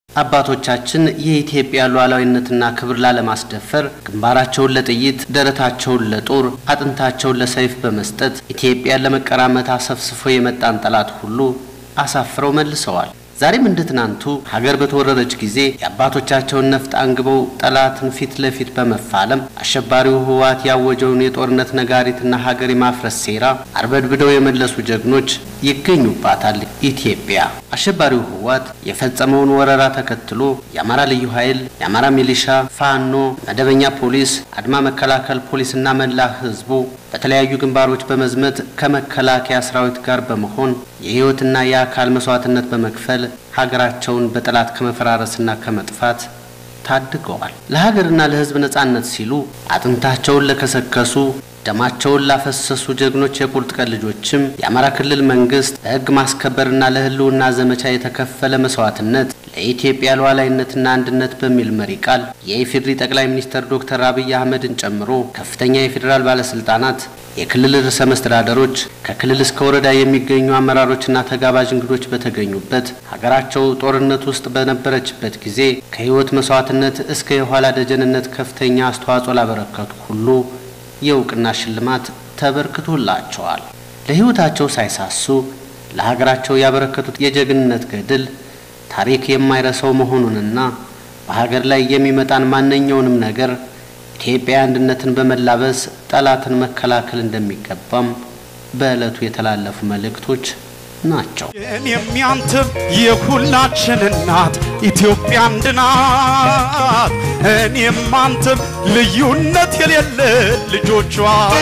አባቶቻችን የኢትዮጵያ ሉዓላዊነትና ክብር ላለማስደፈር ግንባራቸውን ለጥይት ደረታቸውን ለጦር አጥንታቸውን ለሰይፍ በመስጠት ኢትዮጵያን ለመቀራመት አሰፍስፎ የመጣን ጠላት ሁሉ አሳፍረው መልሰዋል። ዛሬም እንደ ትናንቱ ሀገር በተወረረች ጊዜ የአባቶቻቸውን ነፍጥ አንግበው ጠላትን ፊት ለፊት በመፋለም አሸባሪው ህወሓት ያወጀውን የጦርነት ነጋሪትና ሀገር የማፍረስ ሴራ አርበድብደው የመለሱ ጀግኖች ይገኙባታል ኢትዮጵያ። አሸባሪው ህወሓት የፈጸመውን ወረራ ተከትሎ የአማራ ልዩ ኃይል፣ የአማራ ሚሊሻ፣ ፋኖ፣ መደበኛ ፖሊስ፣ አድማ መከላከል ፖሊስና መላ ህዝቡ በተለያዩ ግንባሮች በመዝመት ከመከላከያ ሰራዊት ጋር በመሆን የህይወትና የአካል መስዋዕትነት በመክፈል ሀገራቸውን በጠላት ከመፈራረስና ከመጥፋት ታድገዋል። ለሀገርና ለህዝብ ነጻነት ሲሉ አጥንታቸውን ለከሰከሱ ደማቸውን ላፈሰሱ ጀግኖች የቁርጥ ቀን ልጆችም የአማራ ክልል መንግስት ለህግ ማስከበርና ለህልውና ዘመቻ የተከፈለ መስዋዕትነት ለኢትዮጵያ ሉዓላዊነትና አንድነት በሚል መሪ ቃል የኢፌዴሪ ጠቅላይ ሚኒስትር ዶክተር አብይ አህመድን ጨምሮ ከፍተኛ የፌዴራል ባለስልጣናት፣ የክልል ርዕሰ መስተዳደሮች፣ ከክልል እስከ ወረዳ የሚገኙ አመራሮችና ተጋባዥ እንግዶች በተገኙበት ሀገራቸው ጦርነት ውስጥ በነበረችበት ጊዜ ከህይወት መስዋዕትነት እስከ የኋላ ደጀንነት ከፍተኛ አስተዋጽኦ ላበረከቱ ሁሉ የእውቅና ሽልማት ተበርክቶላቸዋል። ለህይወታቸው ሳይሳሱ ለሀገራቸው ያበረከቱት የጀግንነት ገድል ታሪክ የማይረሳው መሆኑንና በሀገር ላይ የሚመጣን ማንኛውንም ነገር ኢትዮጵያ አንድነትን በመላበስ ጠላትን መከላከል እንደሚገባም በዕለቱ የተላለፉ መልእክቶች ናቸው። እኔም ያንተም የሁላችን እናት ኢትዮጵያ አንድ ናት። እኔም አንተም ልዩነት የሌለ ልጆቿ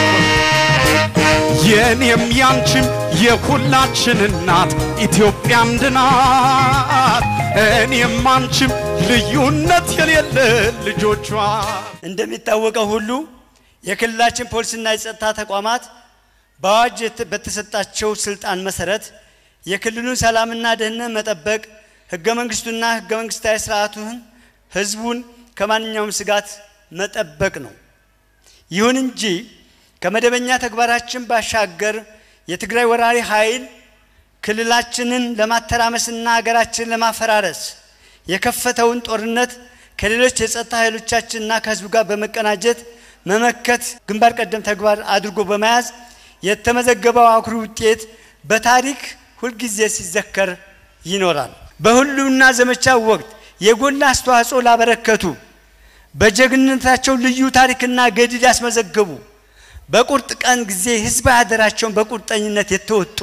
የእኔም ያንቺም የሁላችን እናት ኢትዮጵያ አንድ ናት። እኔም አንቺም ልዩነት የሌለ ልጆቿ እንደሚታወቀው ሁሉ የክልላችን ፖሊስና የጸጥታ ተቋማት በአዋጅ በተሰጣቸው ስልጣን መሰረት የክልሉን ሰላምና ደህንነት መጠበቅ፣ ህገ መንግስቱና ህገ መንግስታዊ ስርዓቱን ህዝቡን ከማንኛውም ስጋት መጠበቅ ነው። ይሁን እንጂ ከመደበኛ ተግባራችን ባሻገር የትግራይ ወራሪ ኃይል ክልላችንን ለማተራመስና ሀገራችንን ለማፈራረስ የከፈተውን ጦርነት ከሌሎች የጸጥታ ኃይሎቻችንና ከህዝቡ ጋር በመቀናጀት መመከት ግንባር ቀደም ተግባር አድርጎ በመያዝ የተመዘገበው አኩሪ ውጤት በታሪክ ሁልጊዜ ሲዘከር ይኖራል። በሁሉና ዘመቻው ወቅት የጎላ አስተዋጽኦ ላበረከቱ በጀግንነታቸው ልዩ ታሪክና ገድል ያስመዘገቡ በቁርጥ ቀን ጊዜ ህዝባዊ አደራቸውን በቁርጠኝነት የተወጡ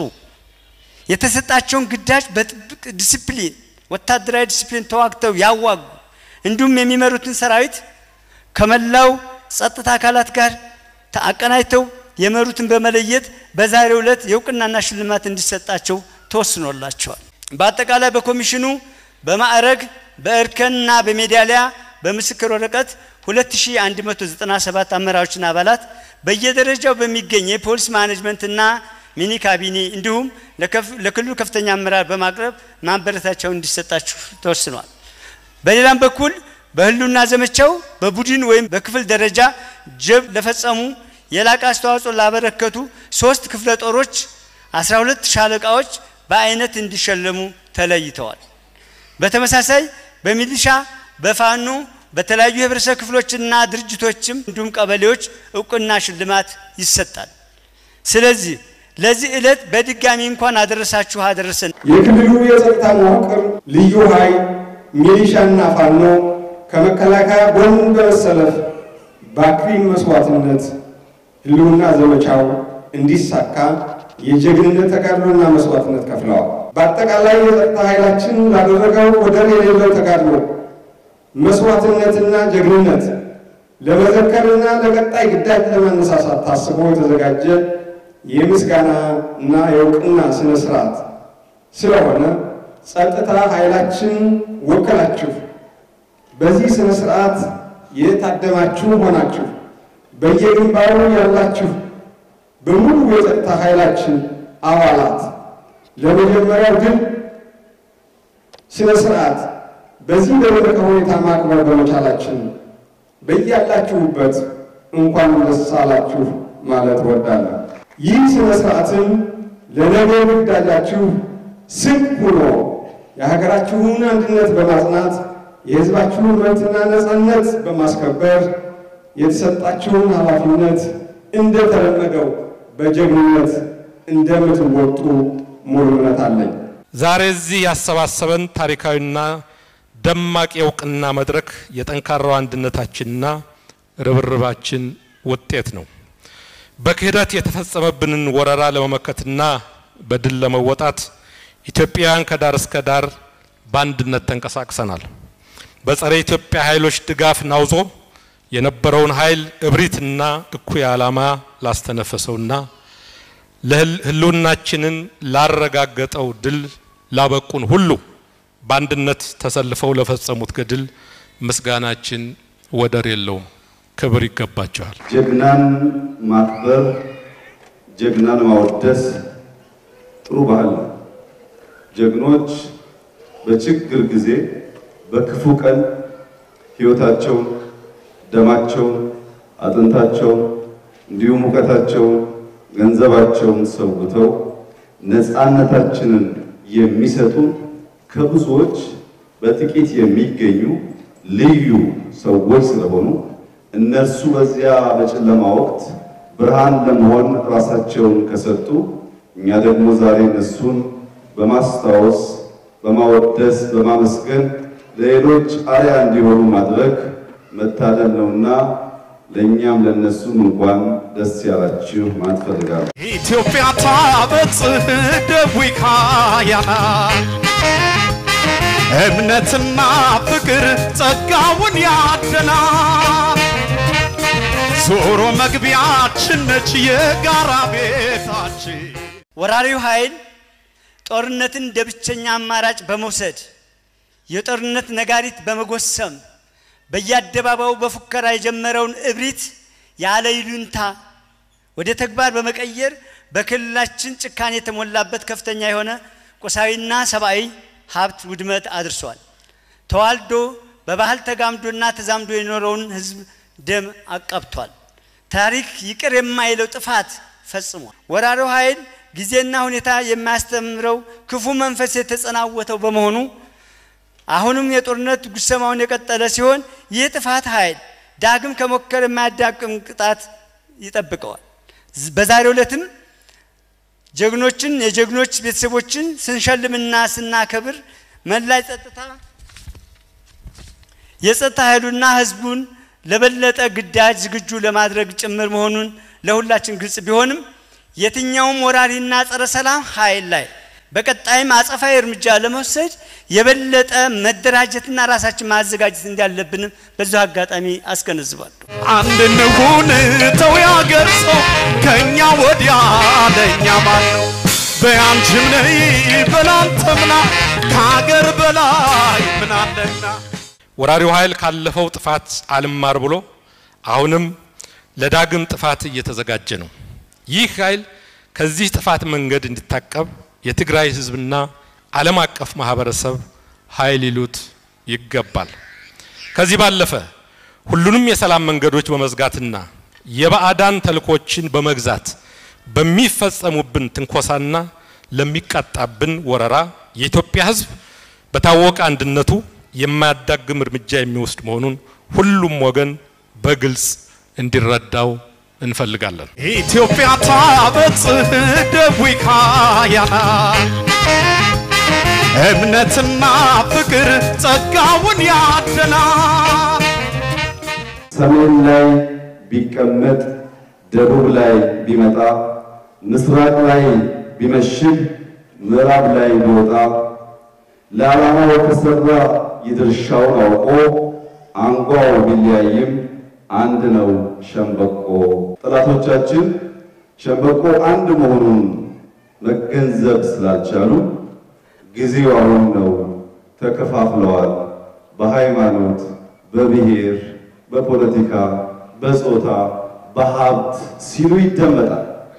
የተሰጣቸውን ግዳጅ በጥብቅ ዲሲፕሊን ወታደራዊ ዲሲፕሊን ተዋግተው ያዋጉ እንዲሁም የሚመሩትን ሰራዊት ከመላው ጸጥታ አካላት ጋር አቀናጅተው የመሩትን በመለየት በዛሬው ዕለት የእውቅናና ሽልማት እንዲሰጣቸው ተወስኖላቸዋል። በአጠቃላይ በኮሚሽኑ በማዕረግ በእርከንና በሜዳሊያ በምስክር ወረቀት 2197 አመራሮችና አባላት በየደረጃው በሚገኝ የፖሊስ ማኔጅመንትና ሚኒ ካቢኔ እንዲሁም ለክልሉ ከፍተኛ አመራር በማቅረብ ማበረታቻው እንዲሰጣችሁ ተወስኗል። በሌላም በኩል በህልውና ዘመቻው በቡድን ወይም በክፍል ደረጃ ጀብ ለፈጸሙ የላቀ አስተዋጽኦ ላበረከቱ ሶስት ክፍለ ጦሮች 12 ሻለቃዎች በአይነት እንዲሸለሙ ተለይተዋል። በተመሳሳይ በሚሊሻ በፋኖ በተለያዩ የህብረተሰብ ክፍሎችና ድርጅቶችም እንዲሁም ቀበሌዎች እውቅና ሽልማት ይሰጣል። ስለዚህ ለዚህ ዕለት በድጋሚ እንኳን አደረሳችሁ አደረሰን። የክልሉ የጸጥታ መዋቅር ልዩ ኃይል ሚሊሻና ፋኖ ከመከላከያ ጎን በመሰለፍ በአክሪ መስዋዕትነት ህልውና ዘመቻው እንዲሳካ የጀግንነት ተጋድሎና መስዋዕትነት ከፍለዋል። በአጠቃላይ የጸጥታ ኃይላችን ላደረገው ወደር የሌለው ተጋድሎ መስዋዕትነትና ጀግንነት ለመዘከርና ለቀጣይ ግዳጅ ለማነሳሳት ታስቦ የተዘጋጀ የምስጋና እና የእውቅና ስነ ስርዓት ስለሆነ ጸጥታ ኃይላችን ወከላችሁ በዚህ ስነ ስርዓት የታደማችሁ ሆናችሁ በየግንባሩ ያላችሁ በሙሉ የጸጥታ ኃይላችን አባላት ለመጀመሪያው ድል ስነ ስርዓት በዚህ በደረቀ ሁኔታ ማክበር በመቻላችን በያላችሁበት እንኳን ደስ አላችሁ ማለት እወዳለሁ። ይህ ስነ ስርዓትም ለነገ ግዳጃችሁ ስንቅ ሆኖ የሀገራችሁን አንድነት በማጽናት የሕዝባችሁን መብትና ነፃነት በማስከበር የተሰጣችሁን ኃላፊነት እንደተለመደው በጀግንነት እንደምትወጡ ሙሉ እምነት አለኝ። ዛሬ እዚህ ያሰባሰበን ታሪካዊና ደማቅ የእውቅና መድረክ የጠንካራው አንድነታችንና ርብርባችን ውጤት ነው። በክህደት የተፈጸመብንን ወረራ ለመመከትና በድል ለመወጣት ኢትዮጵያውያን ከዳር እስከ ዳር በአንድነት ተንቀሳቅሰናል። በጸረ ኢትዮጵያ ኃይሎች ድጋፍ ናውዞ የነበረውን ኃይል እብሪትና እኩይ ዓላማ ላስተነፈሰውና ለህልውናችንን ላረጋገጠው ድል ላበቁን ሁሉ በአንድነት ተሰልፈው ለፈጸሙት ገድል ምስጋናችን ወደር የለውም። ክብር ይገባቸዋል። ጀግናን ማክበር፣ ጀግናን ማወደስ ጥሩ ባህል ነው። ጀግኖች በችግር ጊዜ በክፉ ቀን ህይወታቸውን፣ ደማቸውን፣ አጥንታቸውን እንዲሁም እውቀታቸውን፣ ገንዘባቸውን ሰውተው ነፃነታችንን የሚሰጡ ከብዙዎች በጥቂት የሚገኙ ልዩ ሰዎች ስለሆኑ እነርሱ በዚያ በጨለማ ወቅት ብርሃን ለመሆን ራሳቸውን ከሰጡ እኛ ደግሞ ዛሬ እነሱን በማስታወስ በማወደስ በማመስገን ለሌሎች አርያ እንዲሆኑ ማድረግ መታደል ነውና ለእኛም ለእነሱም እንኳን ደስ ያላችሁ ማለት ፈልጋለሁ። ኢትዮጵያ ታበጽሕ እደዊካ ያና እምነትና ፍቅር ጸጋውን ያደላል። ዞሮ መግቢያችን ነች የጋራ ቤታችን። ወራሪው ኃይል ጦርነትን እንደ ብቸኛ አማራጭ በመውሰድ የጦርነት ነጋሪት በመጎሰም በየአደባባዩ በፉከራ የጀመረውን እብሪት ያለ ይሉንታ ወደ ተግባር በመቀየር በክልላችን ጭካኔ የተሞላበት ከፍተኛ የሆነ ቁሳዊና ሰብአዊ ሀብት ውድመት አድርሷል። ተዋልዶ በባህል ተጋምዶና ተዛምዶ የኖረውን ሕዝብ ደም አቃብቷል። ታሪክ ይቅር የማይለው ጥፋት ፈጽሟል። ወራሪው ኃይል ጊዜና ሁኔታ የማያስተምረው ክፉ መንፈስ የተጸናወተው በመሆኑ አሁንም የጦርነት ጉሰማውን የቀጠለ ሲሆን ይህ ጥፋት ኃይል ዳግም ከሞከር የማያዳቅም ቅጣት ይጠብቀዋል። በዛሬው ዕለትም ጀግኖችን የጀግኖች ቤተሰቦችን ስንሸልምና ስናከብር መላ ጸጥታ የጸጥታ ኃይሉና ህዝቡን ለበለጠ ግዳጅ ዝግጁ ለማድረግ ጭምር መሆኑን ለሁላችን ግልጽ ቢሆንም የትኛውም ወራሪና ጸረ ሰላም ኃይል ላይ በቀጣይም አጸፋዊ እርምጃ ለመውሰድ የበለጠ መደራጀትና ራሳችን ማዘጋጀት እንዳለብንም በዚሁ አጋጣሚ አስገነዝባለሁ። አንድ እንሁን ተው ያገር ሰው ከእኛ ወዲያ ለእኛ ማን ነው? በያንቺም ነይ በላንተምና ከሀገር በላይ ምን አለና ወራሪው ኃይል ካለፈው ጥፋት አልማር ብሎ አሁንም ለዳግም ጥፋት እየተዘጋጀ ነው። ይህ ኃይል ከዚህ ጥፋት መንገድ እንዲታቀብ የትግራይ ህዝብና ዓለም አቀፍ ማህበረሰብ ኃይል ይሉት ይገባል። ከዚህ ባለፈ ሁሉንም የሰላም መንገዶች በመዝጋትና የባዕዳን ተልኮችን በመግዛት በሚፈጸሙብን ትንኮሳና ለሚቃጣብን ወረራ የኢትዮጵያ ህዝብ በታወቀ አንድነቱ የማያዳግም እርምጃ የሚወስድ መሆኑን ሁሉም ወገን በግልጽ እንዲረዳው እንፈልጋለን። ኢትዮጵያ ታበጽሕ እደዊካ ያና እምነትና ፍቅር ጸጋውን ያደላል። ሰሜን ላይ ቢቀመጥ፣ ደቡብ ላይ ቢመጣ፣ ምስራቅ ላይ ቢመሽግ፣ ምዕራብ ላይ ቢወጣ ለዓላማው ከሰራ የድርሻውን አውቆ አንጓው ቢለያይም አንድ ነው ሸምበቆ። ጠላቶቻችን ሸምበቆ አንድ መሆኑን መገንዘብ ስላልቻሉ ጊዜው አሁን ነው፣ ተከፋፍለዋል። በሃይማኖት፣ በብሔር፣ በፖለቲካ፣ በጾታ፣ በሀብት ሲሉ ይደመጣል።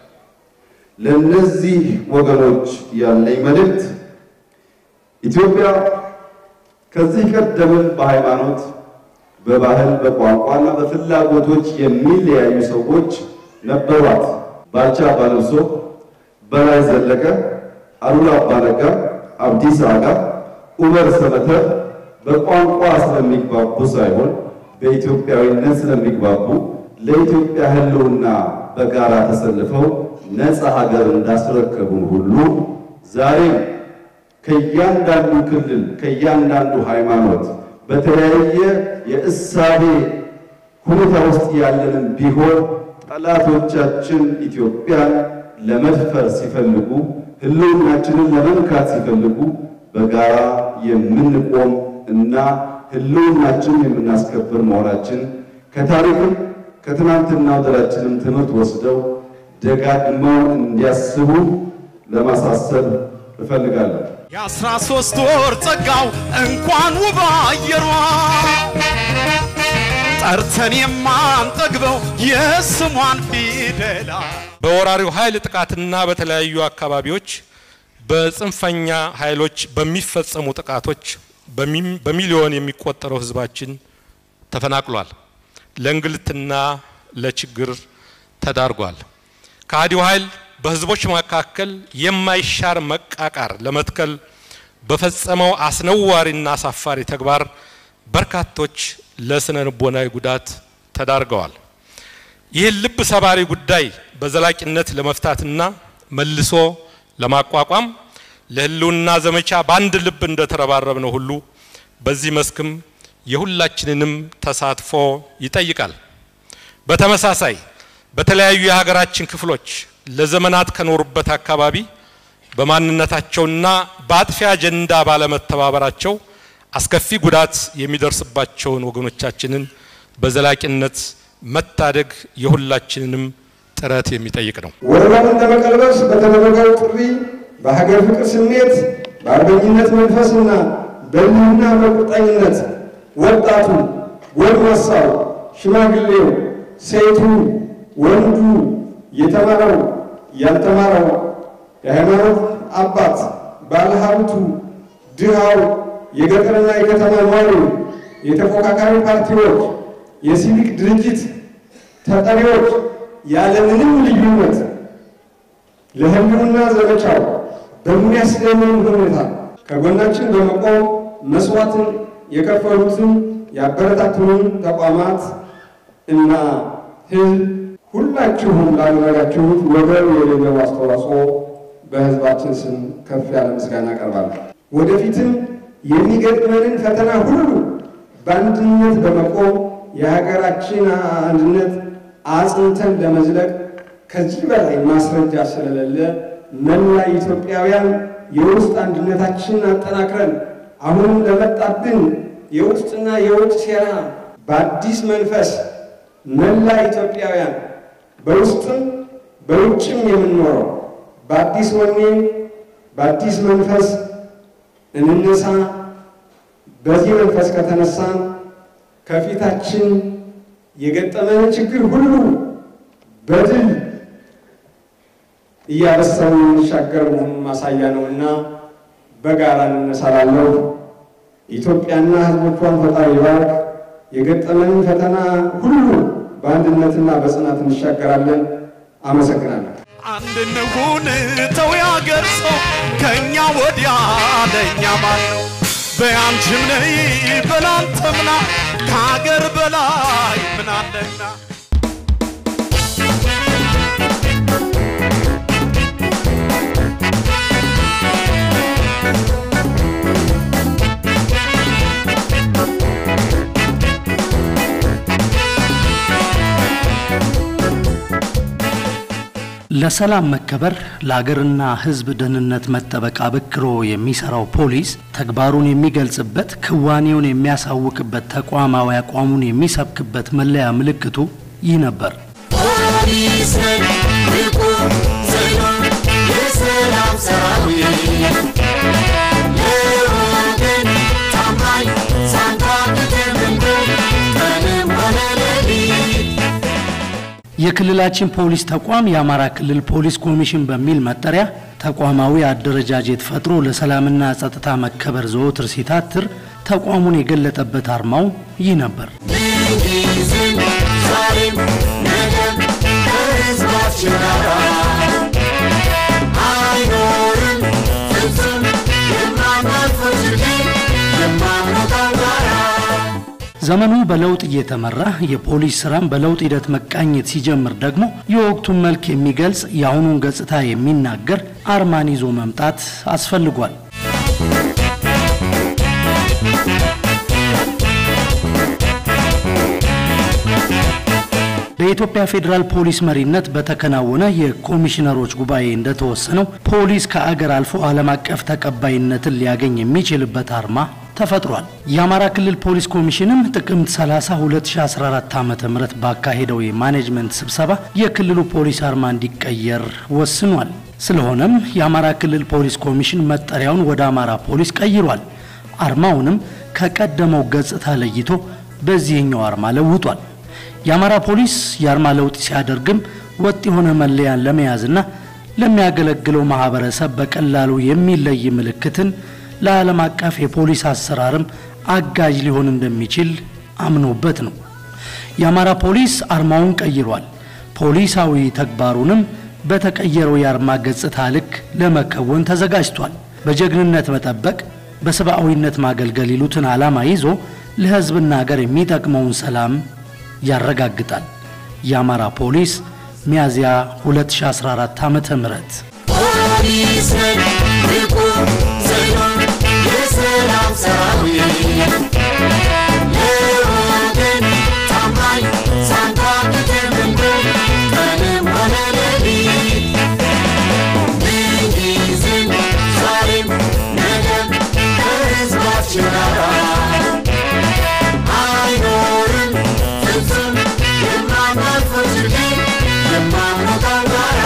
ለእነዚህ ወገኖች ያለኝ መልእክት ኢትዮጵያ ከዚህ ቀደምም በሃይማኖት በባህል በቋንቋና በፍላጎቶች የሚለያዩ ሰዎች ነበሯት። ባልቻ አባነብሶ፣ በላይ ዘለቀ፣ አሉላ አባነጋ፣ አብዲሳ አጋ፣ ኡመር ሰመተር በቋንቋ ስለሚግባቡ ሳይሆን በኢትዮጵያዊነት ስለሚግባቡ ለኢትዮጵያ ሕልውና በጋራ ተሰልፈው ነፃ ሀገር እንዳስረከቡን ሁሉ ዛሬም ከእያንዳንዱ ክልል ከእያንዳንዱ ሃይማኖት በተለያየ የእሳቤ ሁኔታ ውስጥ ያለንም ቢሆን ጠላቶቻችን ኢትዮጵያን ለመድፈር ሲፈልጉ ህልውናችንን ለመንካት ሲፈልጉ በጋራ የምንቆም እና ህልውናችንን የምናስከብር መሆናችን ከታሪክም ከትናንትናው ድላችንም ትምህርት ወስደው ደጋግመው እንዲያስቡ ለማሳሰብ እፈልጋለሁ። የአስራ ሶስት ወር ጸጋው እንኳን ውብ አየሯ ጠርተን የማንጠግበው የስሟን ፊደላ በወራሪው ኃይል ጥቃትና በተለያዩ አካባቢዎች በጽንፈኛ ኃይሎች በሚፈጸሙ ጥቃቶች በሚ- በሚሊዮን የሚቆጠረው ህዝባችን ተፈናቅሏል፣ ለእንግልትና ለችግር ተዳርጓል። ከሃዲው ኃይል በህዝቦች መካከል የማይሻር መቃቃር ለመትከል በፈጸመው አስነዋሪና አሳፋሪ ተግባር በርካቶች ለስነ ልቦናዊ ጉዳት ተዳርገዋል። ይህን ልብ ሰባሪ ጉዳይ በዘላቂነት ለመፍታትና መልሶ ለማቋቋም ለህልውና ዘመቻ በአንድ ልብ እንደተረባረብ ነው ሁሉ በዚህ መስክም የሁላችንንም ተሳትፎ ይጠይቃል። በተመሳሳይ በተለያዩ የሀገራችን ክፍሎች ለዘመናት ከኖሩበት አካባቢ በማንነታቸውና በአጥፊ አጀንዳ ባለመተባበራቸው አስከፊ ጉዳት የሚደርስባቸውን ወገኖቻችንን በዘላቂነት መታደግ የሁላችንንም ጥረት የሚጠይቅ ነው። ወረራውን ለመቀልበስ በተደረገው ጥሪ በሀገር ፍቅር ስሜት በአርበኝነት መንፈስና በልህና በቁርጠኝነት ወጣቱ፣ ጎልማሳው፣ ሽማግሌው፣ ሴቱ፣ ወንዱ፣ የተማረው፣ ያልተማረው፣ የሃይማኖት አባት፣ ባለሀብቱ፣ ድሃው፣ የገጠርና የከተማ ነዋሪው፣ የተፎካካሪ ፓርቲዎች፣ የሲቪክ ድርጅት ተጠሪዎች ያለምንም ልዩነት ለህልውና ዘመቻው በሚያስደምም ሁኔታ ከጎናችን በመቆም መስዋዕትን የከፈሉትን ያበረታቱንን ተቋማት እና ህዝብ ሁላችሁም ላደረጋችሁት ወገን የሌለው አስተዋጽኦ በህዝባችን ስም ከፍ ያለ ምስጋና አቀርባለሁ። ወደፊትም የሚገጥመንን ፈተና ሁሉ በአንድነት በመቆም የሀገራችን አንድነት አጽንተን ለመዝለቅ ከዚህ በላይ ማስረጃ ስለሌለ መላ ኢትዮጵያውያን የውስጥ አንድነታችንን አጠናክረን አሁንም ለመጣብን የውስጥና የውጭ ሴራ በአዲስ መንፈስ መላ ኢትዮጵያውያን በውስጥም በውጭም የምንኖረው በአዲስ ወኔ በአዲስ መንፈስ እንነሳ። በዚህ መንፈስ ከተነሳን ከፊታችን የገጠመን ችግር ሁሉ በድል እያበሰርን የምንሻገር መሆኑን ማሳያ ነውና በጋራ እንነሳላለሁ። ኢትዮጵያና ሕዝቦቿን ፈጣሪ ይባርክ። የገጠመንን ፈተና ሁሉ በአንድነትና በጽናት እንሻገራለን። አመሰግናለሁ። አንድ እንሁን ተው ያገር ሰው ከእኛ ወዲያ ለእኛ ማን ነው? በያንቺም ነይ በላንተምና ከሀገር በላይ ምን አለና ለሰላም መከበር ለአገርና ሕዝብ ደህንነት መጠበቅ አበክሮ የሚሰራው ፖሊስ ተግባሩን የሚገልጽበት ክዋኔውን የሚያሳውቅበት ተቋማዊ አቋሙን የሚሰብክበት መለያ ምልክቱ ይህ ነበር። ፖሊስ ነን ንቁ ጽኑ የሰላም ሰራዊት ለወገን ታማኝ ሳንታክተን መንገድ ቀንም ሆነ ሌሊት የክልላችን ፖሊስ ተቋም የአማራ ክልል ፖሊስ ኮሚሽን በሚል መጠሪያ ተቋማዊ አደረጃጀት ፈጥሮ ለሰላምና ጸጥታ መከበር ዘወትር ሲታትር ተቋሙን የገለጠበት አርማው ይህ ነበር። ምንጊዜም ዛሬም ነገም ከህዝባችን ጋራ አይኖርም ፍጹም የማናልፈው ችግር ዘመኑ በለውጥ እየተመራ የፖሊስ ስራም በለውጥ ሂደት መቃኘት ሲጀምር ደግሞ የወቅቱን መልክ የሚገልጽ የአሁኑን ገጽታ የሚናገር አርማን ይዞ መምጣት አስፈልጓል። በኢትዮጵያ ፌዴራል ፖሊስ መሪነት በተከናወነ የኮሚሽነሮች ጉባኤ እንደተወሰነው ፖሊስ ከአገር አልፎ ዓለም አቀፍ ተቀባይነትን ሊያገኝ የሚችልበት አርማ ተፈጥሯል። የአማራ ክልል ፖሊስ ኮሚሽንም ጥቅምት 30 2014 ዓ ም ባካሄደው የማኔጅመንት ስብሰባ የክልሉ ፖሊስ አርማ እንዲቀየር ወስኗል። ስለሆነም የአማራ ክልል ፖሊስ ኮሚሽን መጠሪያውን ወደ አማራ ፖሊስ ቀይሯል። አርማውንም ከቀደመው ገጽታ ለይቶ በዚህኛው አርማ ለውጧል። የአማራ ፖሊስ የአርማ ለውጥ ሲያደርግም ወጥ የሆነ መለያን ለመያዝና ለሚያገለግለው ማህበረሰብ በቀላሉ የሚለይ ምልክትን ለዓለም አቀፍ የፖሊስ አሰራርም አጋዥ ሊሆን እንደሚችል አምኖበት ነው። የአማራ ፖሊስ አርማውን ቀይሯል። ፖሊሳዊ ተግባሩንም በተቀየረው የአርማ ገጽታ ልክ ለመከወን ተዘጋጅቷል። በጀግንነት መጠበቅ፣ በሰብአዊነት ማገልገል ይሉትን ዓላማ ይዞ ለሕዝብና ሀገር የሚጠቅመውን ሰላም ያረጋግጣል። የአማራ ፖሊስ ሚያዝያ 2014 ዓመተ ምህረት ፖሊስ ነን ንቁ ጽኑ የሰላም ሰራዊት ለወገን ታማኝ ሳንታክት የምንቆም ቀንም ሆነ ሌሊት ምንጊዜም ዛሬም ነገም ከሕዝባችን ጋር አይኖርም ፍጹም የማናልፈው ችግር የማንወጣው ጋራ